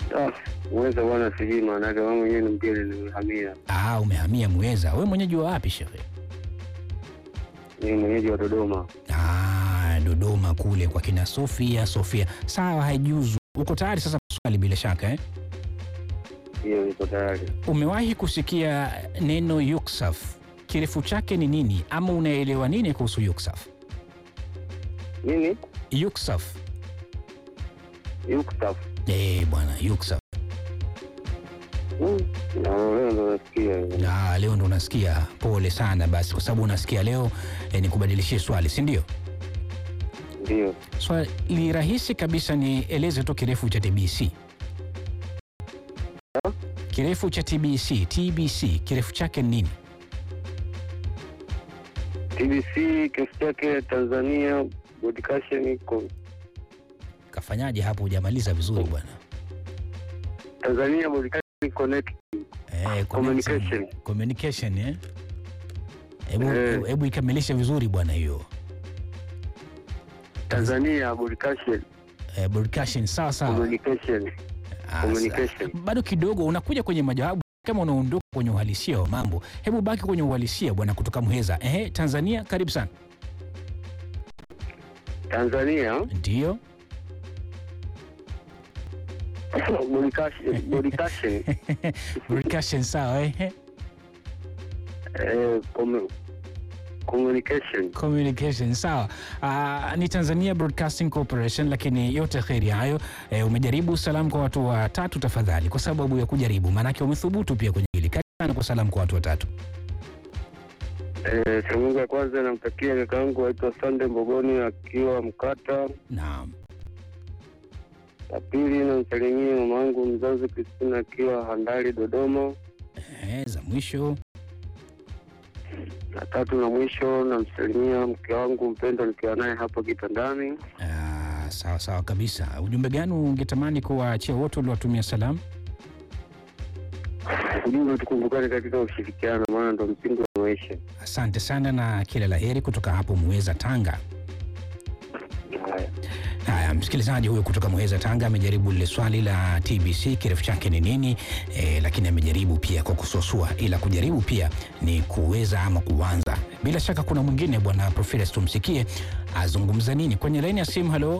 Ah, Mweza bwana, sijui maanake, mimi mwenyewe ni mgeni, nimehamia. Ah, umehamia Muheza. Wewe mwenyeji wa wapi shehe? Ni mwenyeji wa Dodoma. Ah, Dodoma kule kwa kina Sofia. Sofia, sawa, haijuzu. Uko tayari sasa kuswali bila shaka eh? Hiyo niko tayari. Umewahi kusikia neno yuksaf, kirefu chake ni nini, ama unaelewa nini kuhusu yuksaf? Nini? Yuksaf Yuksaf. eh, bwana yuksaf. Mm, na leo ndo nasikia hiyo. Na leo ndo unasikia. Pole sana basi, kwa sababu unasikia leo eh, nikubadilishie swali, si ndio? Ndio. Swali rahisi kabisa, ni eleze tu kirefu cha TBC. Kirefu cha TBC, TBC kirefu chake ni nini? TBC kesi chake Tanzania Broadcasting iko Kafanyaje hapo? Hujamaliza vizuri bwana. Tanzania Broadcasting Connect. Eh, Communication. connection. Communication, eh? Hebu Eh. hebu ikamilishe vizuri bwana hiyo. Tanzania Broadcasting Eh, broadcasting sawa sawa. Communication. Ah, communication. sa- Bado kidogo unakuja kwenye majawabu kama unaondoka kwenye uhalisia wa mambo. Hebu baki kwenye uhalisia bwana kutoka Muheza. Ehe, Tanzania karibu sana. Tanzania Ndio. Broadcasting Broadcasting Broadcasting sawa eh. eh, commu- communication. Communication sawa. Ah, ni Tanzania Broadcasting Corporation, lakini yote kheri hayo. Eh, umejaribu salamu kwa watu watatu tafadhali, kwa sababu ya kujaribu, maanake umethubutu pia kwenye hili. Karibu sana kwa salamu kwa watu watatu. Eh, salamu ya kwanza namtakia kaka yangu aitwa Sande Mbogoni akiwa Mkata. Naam. La pili namsalimia mama yangu mzazi Kristina akiwa Handali Dodoma. Eh, za mwisho. Na tatu na mwisho namsalimia mke wangu mpendwa nikiwa naye hapo kitandani. Ah, sawa sawa kabisa. Ujumbe gani ungetamani kuwaachia wote waliowatumia salamu? Ujumbe tukumbukane katika ushirikiano, maana ndo msingi wa maisha. Asante sana na kila la heri kutoka hapo Muheza, Tanga. Haya. Haya, msikilizaji huyo kutoka Muheza, Tanga amejaribu lile swali la TBC kirefu chake ni nini, e, lakini amejaribu pia kwa kusuasua, ila kujaribu pia ni kuweza ama kuanza. Bila shaka kuna mwingine bwana Profiles, tumsikie azungumza nini kwenye laini ya simu. Halo,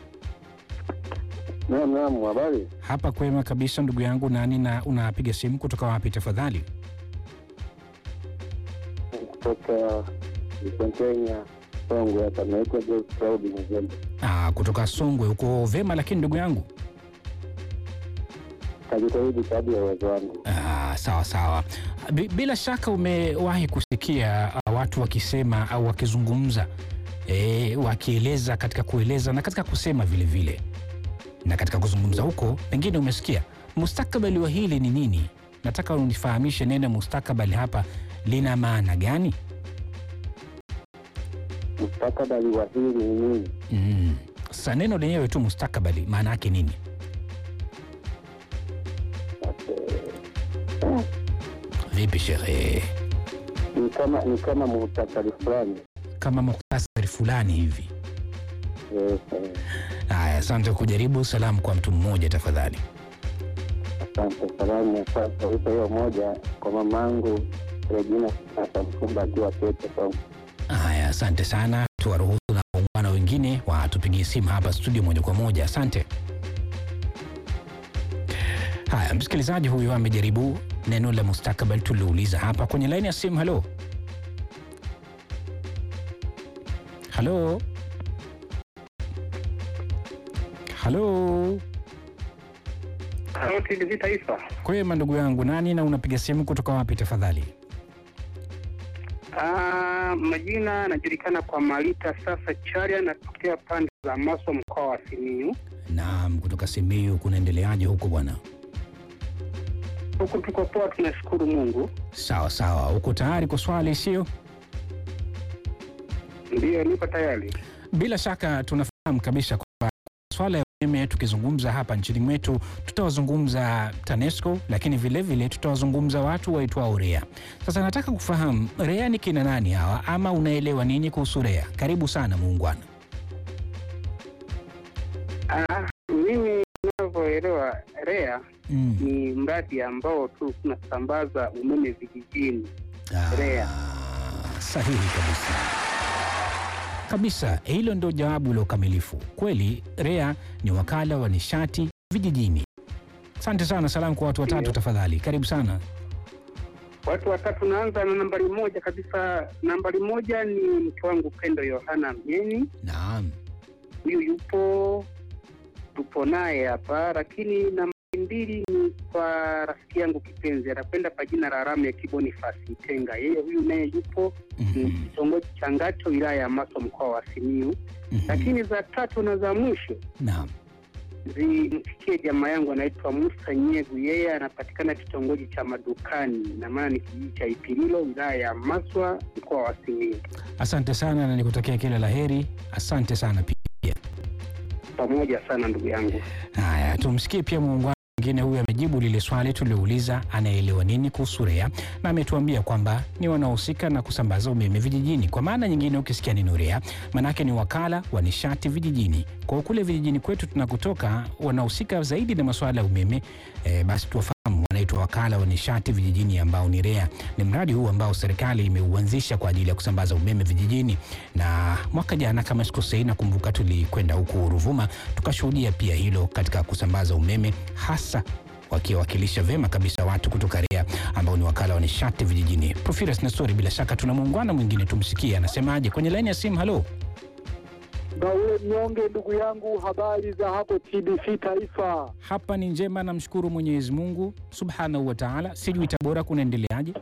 Naam, naam, habari? hapa kwema kabisa ndugu yangu, nani na unapiga simu kutoka wapi tafadhali? Kutoka Kenya Songwe hapa, naitwa Joe Proud Mzembe. Ah, kutoka Songwe. Uko vema lakini ndugu yangu? Kajitahidi kadri ya uwezo wangu. Ah, sawa sawa. Bi- Bila shaka umewahi kusikia ah, watu wakisema au wakizungumza e, wakieleza katika kueleza na katika kusema vile vile, na katika kuzungumza huko pengine umesikia mustakabali wa hili ni nini. Nataka unifahamishe neno mustakabali hapa lina maana gani? Mustakabali wa hili ni nini? Mm. Sasa neno lenyewe tu mustakabali maana yake nini? Vipi shehe? Ni kama ni kama muhtasari fulani. Kama muhtasari fulani hivi. Eh, eh, Haya, asante kujaribu. Salamu kwa mtu mmoja tafadhali. Asante. Salamu ya kwanza wito hiyo moja kwa mamangu Regina Sasa Mkumba akiwa Kete Songwe. Haya, asante sana. Tuwaruhusu na waungwana wengine watupigie simu hapa studio moja kwa moja. Asante. Haya, msikilizaji huyu amejaribu neno la mustakabali tuliouliza hapa kwenye laini ya simu. Halo, halo, halo. Halo, TBC Taifa. Kwema ndugu yangu, nani na unapiga simu kutoka wapi tafadhali? Ah, majina anajulikana kwa Malita sasa Charia, natokea pande za Maswa, mkoa wa Simiyu. Naam, kutoka Simiyu. Kunaendeleaje huko bwana? Huku tuko poa, tunashukuru Mungu. Sawa sawa, uko tayari kwa swali sio? Ndiyo, nipo tayari. Bila shaka tunafahamu kabisa kwamba swala ya umeme tukizungumza hapa nchini mwetu tutawazungumza TANESCO, lakini vilevile vile tutawazungumza watu waitwao REA. Sasa nataka kufahamu REA ni kina nani hawa, ama unaelewa nini kuhusu REA? Karibu sana muungwana. Ah, mimi ninavyoelewa REA Mm. ni mradi ambao tu unasambaza umeme vijijini. Ah, REA. Sahihi kabisa kabisa, hilo ndio jawabu la ukamilifu. Kweli REA ni wakala wa nishati vijijini. Asante sana. Salamu kwa watu watatu Ndio. tafadhali, karibu sana. Watu watatu, naanza na nambari moja kabisa. Nambari moja ni mke wangu Pendo Yohana Mnyeni, Naam. huyu yupo tupo naye hapa, lakini nambari mbili ni kwa rafiki yangu kipenzi, anakwenda kwa jina la Ramu ya Kibonifasi Tenga. Yeye huyu naye yupo ni Mhm. kitongoji cha Ngato, wilaya ya Maswa, mkoa wa Simiyu. Mhm. Lakini za tatu na za mwisho Naam. zimfikie jamaa yangu anaitwa Musa Nyegu, yeye anapatikana kitongoji cha Madukani, na maana ni kijiji cha Ipililo, wilaya ya Maswa, mkoa wa Simiyu. Asante sana na nikutakia kila la heri. Asante sana pia. Pamoja sana ndugu yangu. Haya, tumsikie pia muungano mwingine. Huyu amejibu lile swali tuliouliza, anaelewa nini kuhusu REA, na ametuambia kwamba ni wanaohusika na kusambaza umeme vijijini. Kwa maana nyingine, ukisikia neno REA maanake ni wakala wa nishati vijijini. Kwa hiyo kule vijijini kwetu tunakotoka, wanahusika zaidi na masuala ya umeme e, basi tuwafahamu wanaitwa wakala wa nishati vijijini ambao ni REA. Ni mradi huu ambao serikali imeuanzisha kwa ajili ya kusambaza umeme vijijini, na mwaka jana kama sikosei, nakumbuka tulikwenda huku Ruvuma tukashuhudia pia hilo katika kusambaza umeme, hasa wakiwakilisha vyema kabisa watu kutoka REA ambao ni wakala wa nishati vijijini. Profirus Nestori, bila shaka tuna muungano mwingine, tumsikie anasemaje kwenye laini ya simu. Halo, Baule Mnyonge, ndugu yangu, habari za hapo TBC Taifa? hapa ni njema, namshukuru Mwenyezi Mungu subhanahu wa taala. Sijui Tabora kunaendeleaje?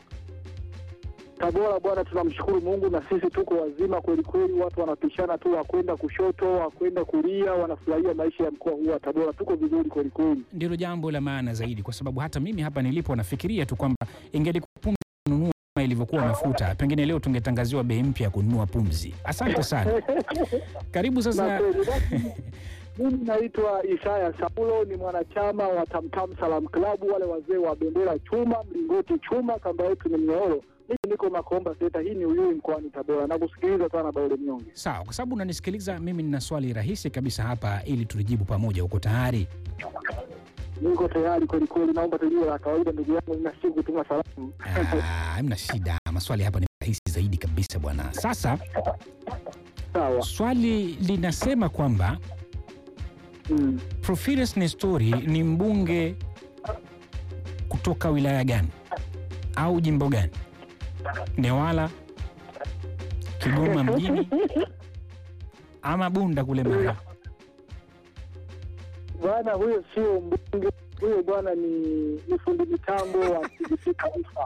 Tabora bwana, tunamshukuru Mungu na sisi tuko wazima kweli kweli. Watu wanapishana tu, wakwenda kushoto, wakwenda kulia, wanafurahia maisha ya mkoa huu wa Tabora. Tuko vizuri kweli kweli. Ndilo jambo la maana zaidi, kwa sababu hata mimi hapa nilipo nafikiria tu kwamba ingelikuwa pumzi kununua kama ilivyokuwa mafuta, pengine leo tungetangaziwa bei mpya ya kununua pumzi. Asante sana, karibu Na sasa. kweli basi, mimi naitwa Isaya Saulo, ni mwanachama wa Tamtam Salam Klabu, wale wazee wa bendera chuma, mlingoti chuma, kamba yetu ni mnyororo. Mimi niko Makomba Seta, hii ni Uyui mkoani Tabora. Nakusikiliza sana Baule Mnyonge. Sawa, kwa sababu unanisikiliza mimi, nina swali rahisi kabisa hapa ili tulijibu pamoja. Uko tayari? Niko tayari kweli kweli, naomba tujue la kawaida, ndugu yangu, ninashii kutuma salamu. Ah, Hamna shida, maswali hapa ni rahisi zaidi kabisa bwana. Sasa Sawa. swali linasema kwamba Mm. Profirus Nestori ni mbunge kutoka wilaya gani au jimbo gani? Newala, Kigoma mjini ama Bunda kule Mara? Bwana huyo sio mbunge, huyo bwana ni ni fundi mitambo wa TBC Taifa.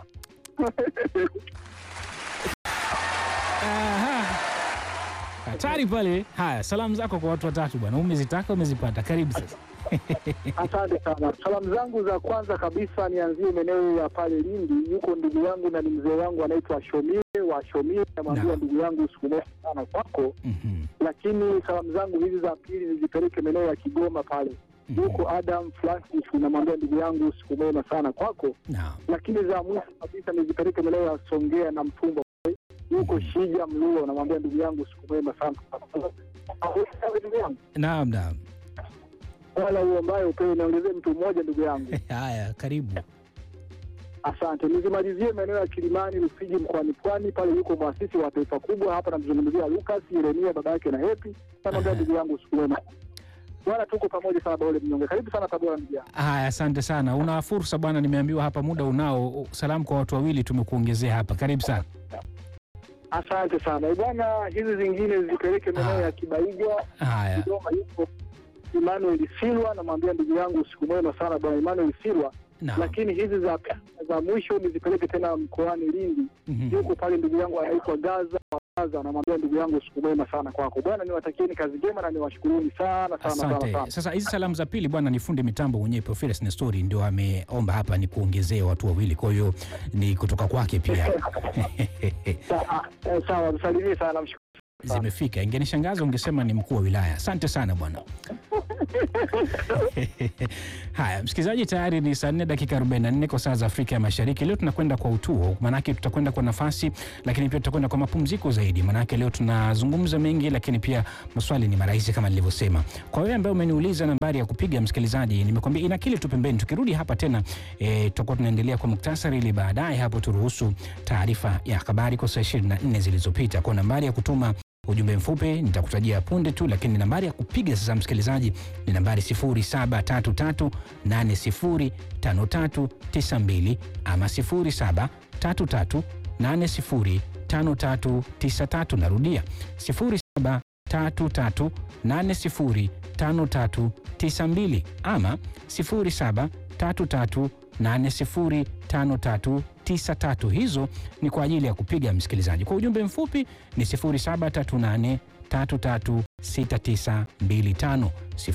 Aha. Hatari pale. Haya, salamu zako kwa watu watatu bwana, umezitaka umezipata. Karibu sasa. Asante sana. Salamu zangu za kwanza kabisa nianzie maeneo ya pale Lindi, yuko ndugu yangu na ni mzee wangu anaitwa Shomile wa Shomile, namwambia Naam. ndugu yangu siku moja sana kwako, Mhm, lakini salamu zangu hizi za pili nizipeleke maeneo ya Kigoma pale, mhm. yuko Adam Francis, namwambia ndugu yangu siku mwema sana kwako Naam. lakini za mwisho kabisa nizipeleke maeneo ya Songea na Mtumba. Yuko Shija Mluo, namwambia ndugu yangu siku mwema sana. Ndugu yangu, Naam, naam. wala huo ambaye upewe niongezee mtu mmoja ndugu yangu. Haya, karibu. Asante. Nizimalizie maeneo ya Kilimani, Rufiji, mkoani Pwani. Pale yuko mwasisi wa taifa kubwa hapa, namzungumzia Lucas Yeremia, baba yake na Hepi. Namwambia Aha. ndugu yangu siku mwema. Bwana, tuko pamoja sana Baole Mnyonge. Karibu sana Tabora ndugu yangu. Haya, asante sana. Una fursa bwana, nimeambiwa hapa muda unao. Salamu kwa watu wawili tumekuongezea hapa. Karibu sana. Asante sana Eh, bwana, hizi zingine zipeleke maeneo Ah. ya Kibaigwa Haya, Dodoma yuko Emmanuel Silwa, namwambia ndugu yangu usiku mwema sana bwana Emmanuel Silwa. naam. Lakini hizi za za mwisho nizipeleke tena mkoani Lindi, Mhm. yuko pale ndugu yangu anaitwa Gaza wa Gaza, namwambia ndugu yangu usiku mwema sana kwako bwana, niwatakieni kazi njema na niwashukuruni sana sana sana Asante. sana. Sasa hizi salamu za pili bwana, ni fundi mitambo mwenyewe Professor Nestori ndio ameomba hapa ni kuongezee watu wawili, kwa hiyo ni kutoka kwake pia. Sa- eh, Sawa, msalimie sana, mshukuru zimefika. Ingenishangaza ungesema ni mkuu wa wilaya. Asante sana bwana. Haya, msikilizaji, tayari ni saa nne dakika 44 kwa saa za Afrika ya Mashariki. Leo tunakwenda kwa utuo, maanake tutakwenda kwa nafasi, lakini pia tutakwenda kwa mapumziko zaidi, maanake leo tunazungumza mengi, lakini pia maswali ni marahisi kama nilivyosema. Kwa wewe ambaye umeniuliza nambari ya kupiga, msikilizaji, nimekwambia ina kile tu pembeni. Tukirudi hapa tena e, tutakuwa tunaendelea kwa muktasari, ili baadaye hapo turuhusu taarifa ya habari kwa saa 24 zilizopita. Kwa nambari ya kutuma ujumbe mfupi nitakutajia punde tu, lakini nambari ya kupiga sasa, msikilizaji, ni nambari 0733805392 ama 0733805393. Narudia 0733805392 ama 0733805393. Hizo ni kwa ajili ya kupiga msikilizaji. Kwa ujumbe mfupi ni 0738336925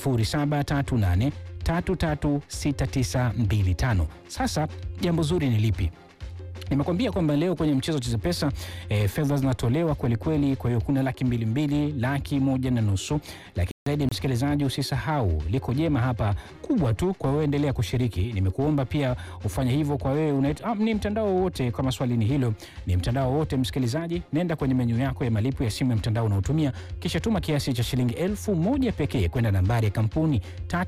0738336925. Sasa jambo zuri ni lipi? Nimekwambia kwamba leo kwenye mchezo Cheza Pesa e, fedha zinatolewa kweli kweli. Kwa hiyo kuna laki mbili mbili, laki moja na nusu. Lakini zaidi msikilizaji, usisahau liko jema hapa kubwa tu kwa wewe, endelea kushiriki. Nimekuomba pia ufanye hivyo kwa wewe unaita, ah, ni mtandao wowote. Kama swali ni hilo, ni mtandao wowote msikilizaji, nenda kwenye menyu yako ya malipo ya simu ya mtandao unaotumia, kisha tuma kiasi cha shilingi elfu moja pekee kwenda nambari ya kampuni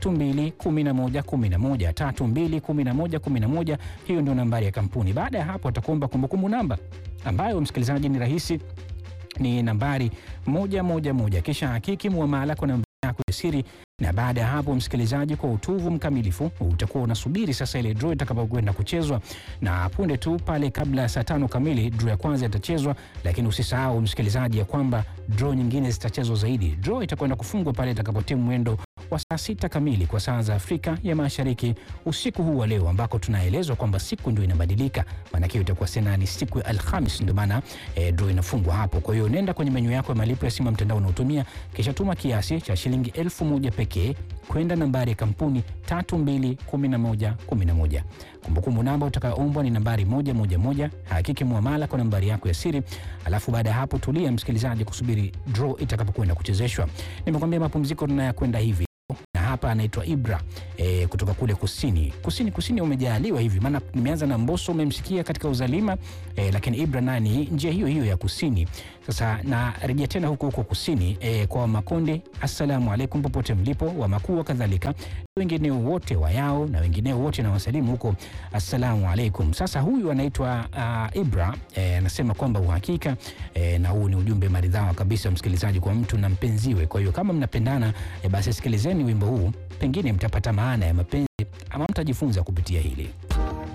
321111 321111. Hiyo ndio nambari ya kampuni. Baada ya hapo atakuomba kumbukumbu namba ambayo msikilizaji ni rahisi, ni nambari moja moja moja, kisha hakiki muamala kwa namba yako ya siri na baada ya hapo msikilizaji, kwa utuvu mkamilifu utakuwa unasubiri sasa ile draw itakapokwenda kuchezwa, na punde tu pale kabla ya saa tano kamili draw ya kwanza itachezwa. Lakini usisahau msikilizaji, ya kwamba draw nyingine zitachezwa zaidi. Draw itakwenda kufungwa pale itakapotimu mwendo wa saa sita kamili kwa saa za Afrika ya Mashariki usiku huu wa leo, ambako tunaelezwa kwamba siku ndio inabadilika, maanake hiyo itakuwa sena ni siku ya Alhamis, ndio maana e, draw inafungwa hapo. Kwa hiyo nenda kwenye menyu yako ya malipo ya simu ya mtandao unaotumia, kisha tuma kiasi cha shilingi elfu moja pekee kwenda nambari ya kampuni 321111. Kumbukumbu namba utakayoombwa ni nambari moja moja moja. Hakiki muamala kwa nambari yako ya siri, alafu baada ya hapo tulia msikilizaji, kusubiri draw itakapokwenda kuchezeshwa. Nimekwambia mapumziko tunayakwenda hivi na hapa anaitwa Ibra e, kutoka kule kusini kusini kusini, umejaaliwa hivi, maana nimeanza na Mbosso, umemsikia katika uzalima e, lakini Ibra nani njia hiyo hiyo ya kusini. Sasa narejea tena huko huko kusini e, kwa Wamakonde, assalamu alaikum popote mlipo, Wamakua kadhalika wengineo wote wayao na wengineo wote na wasalimu huko, assalamu alaikum. Sasa huyu anaitwa uh, Ibra anasema e, kwamba uhakika e, na huu ni ujumbe maridhawa kabisa msikilizaji, kwa mtu na mpenziwe. Kwa hiyo kama mnapendana e, basi sikilizeni wimbo huu, pengine mtapata maana ya mapenzi ama mtajifunza kupitia hili.